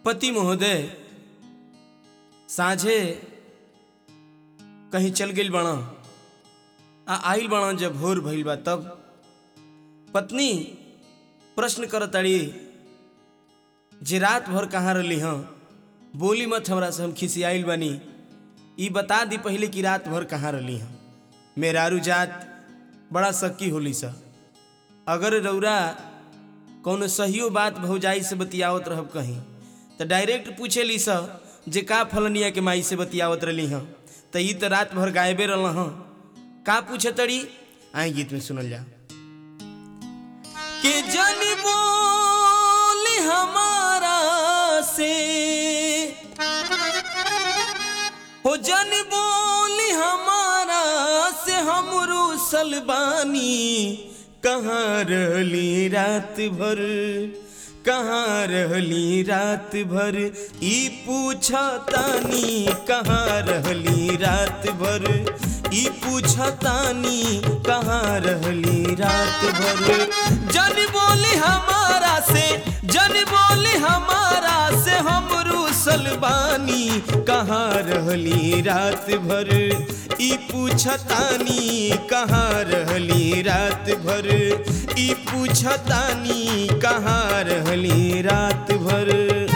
पति महोदय साझे कहीं चल गई बड़ा आ आइल बड़ा जब भोर भइल बा तब पत्नी प्रश्न करताड़ी जे रात भर कहाँ रही हँ बोली मत हमरा से हम खिसियाइल बानी ई बता दी पहले कि रात भर कहाँ रही हँ मेरारू जात बड़ा सक्की होली सा अगर रौरा कौनो सहियो बात भौजाई से बतियावत रहब कहीं तो डायरेक्ट पूछे ली स जे का फलनिया के माई से बतियावत रही हँ तो ई तो रात भर गायबे रल हँ का पूछे तड़ी आई गीत में सुनल जा के जन बोल हमारा से हो जन बोल हमारा से हम रूसल बानी कहाँ रहली रात भर कहाँ रहली रात भर ई पूछा तानी कहाँ रहली रात भर ई पूछा तानी कहाँ रहली रात भर जन बोले हमारा से जन बोले हमारा से हम रूसल बानी कहाँ रहली रात भर ई पूछतानी कहाँ रहली रात भर ई पूछतानी कहाँ रहली रात भर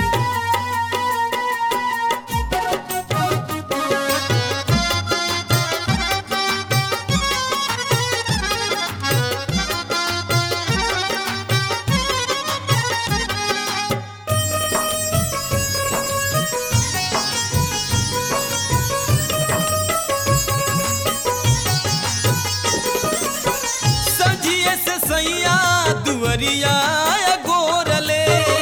सजिए से सैया दुवरिया गोरले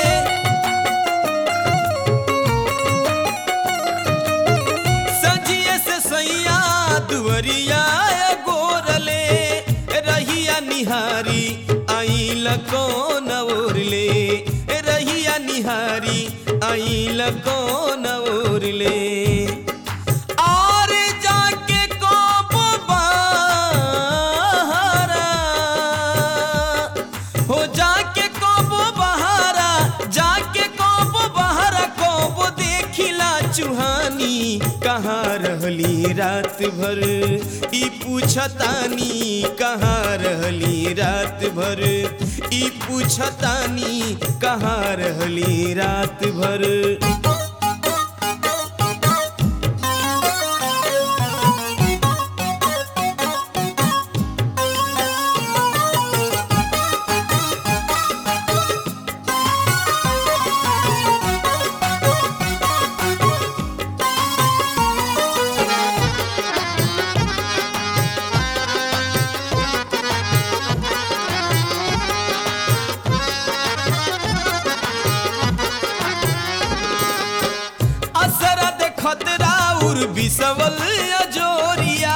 सजिए से सैया दुवरिया गोरले रहिया निहारी आइल कौन ओरले रहिया निहारी आइल कौन ओरले और जाके कोप बहारा हो जाके कोप बहारा जाके कोप बहारा कोप देखिला चुहानी कहाँ रहली रात भर ई पूछतानी कहाँ रहली रात भर ई पूछतानी कहाँ रहली रात भर असर देखत राउर बिसवल अजोरिया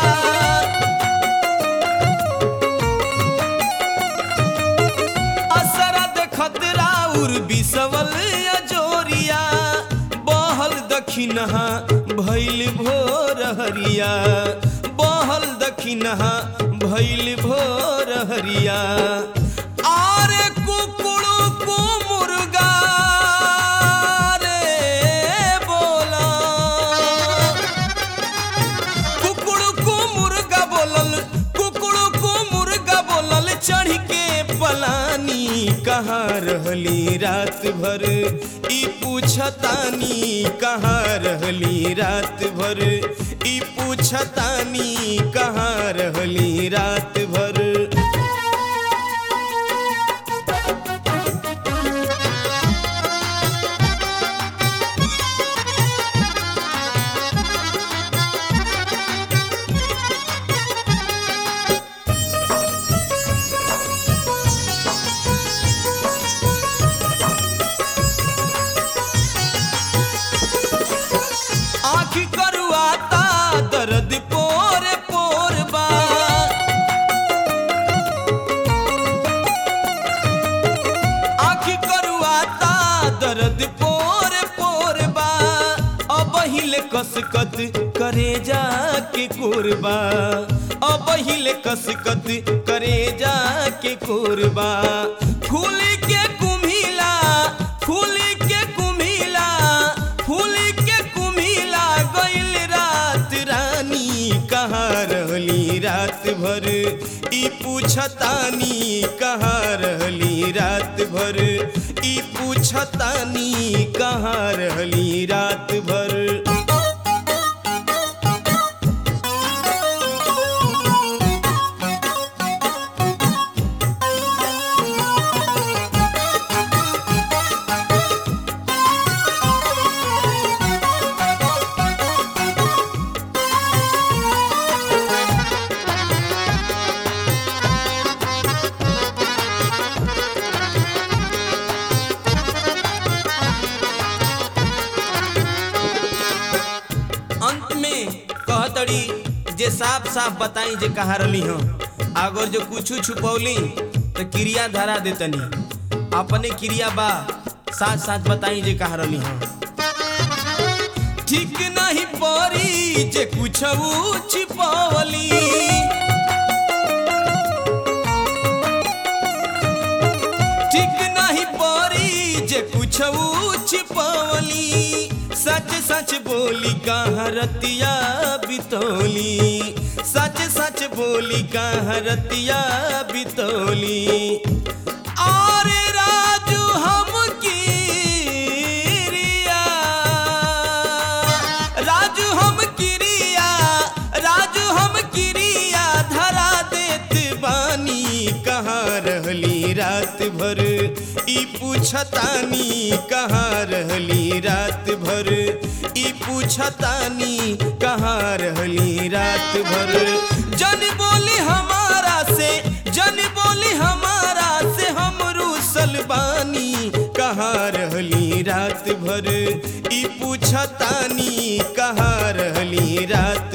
असर देखत राउर बिसवल अजोरिया बहल दखिनहा भैल भोर हरिया बहल दखिनहा भैल भोर हरिया आरे कुकुड़ू को मुर्गा रे बोला कुकुड़ को मुर्गा बोलल कुकुड़ को मुर्गा बोलल चढ़ के पलानी कहाँ रहली रात भर ई पूछतानी कहाँ रहली रात भर ई पूछतानी कहाँ रहली रात भर आँख करुआता दर्द पोर पोर बा आँख करुआता दर्द पोर पोर बा अब हिले कसकत करे जा के कोरबा अब हिले कसकत करे जा के कोरबा फूल के कुम्हिला फूल के कुम्हिला पूछतानी कहाँ रहली रात भर ई पूछतानी कहाँ रहली रात भर अंत में कहतड़ी जे साफ साफ बताई जे कहाँ रली हूँ अगर जो कुछ छुपौली तो क्रिया धरा देतनी अपने क्रिया बा साथ साथ बताई जे कहाँ रली हूँ ठीक नहीं परी जे कुछ छिपौली ठीक नहीं परी जे कुछ छिपौली सच सच बोली कहाँ रतिया बितौली सच सच बोली कहाँ रतिया बितौली और राजू हम किरिया राजू हम किरिया राजू हम किरिया धरा देत बानी कहाँ रहली रात भर ई पूछतानी कहाँ रहली रात भर ई पूछतानी कहाँ रहली रात भर जन बोली हमारा से जन बोली हमारा से हम रूसल बानी कहाँ रहली रात भर ई पूछतानी कहाँ रहली रात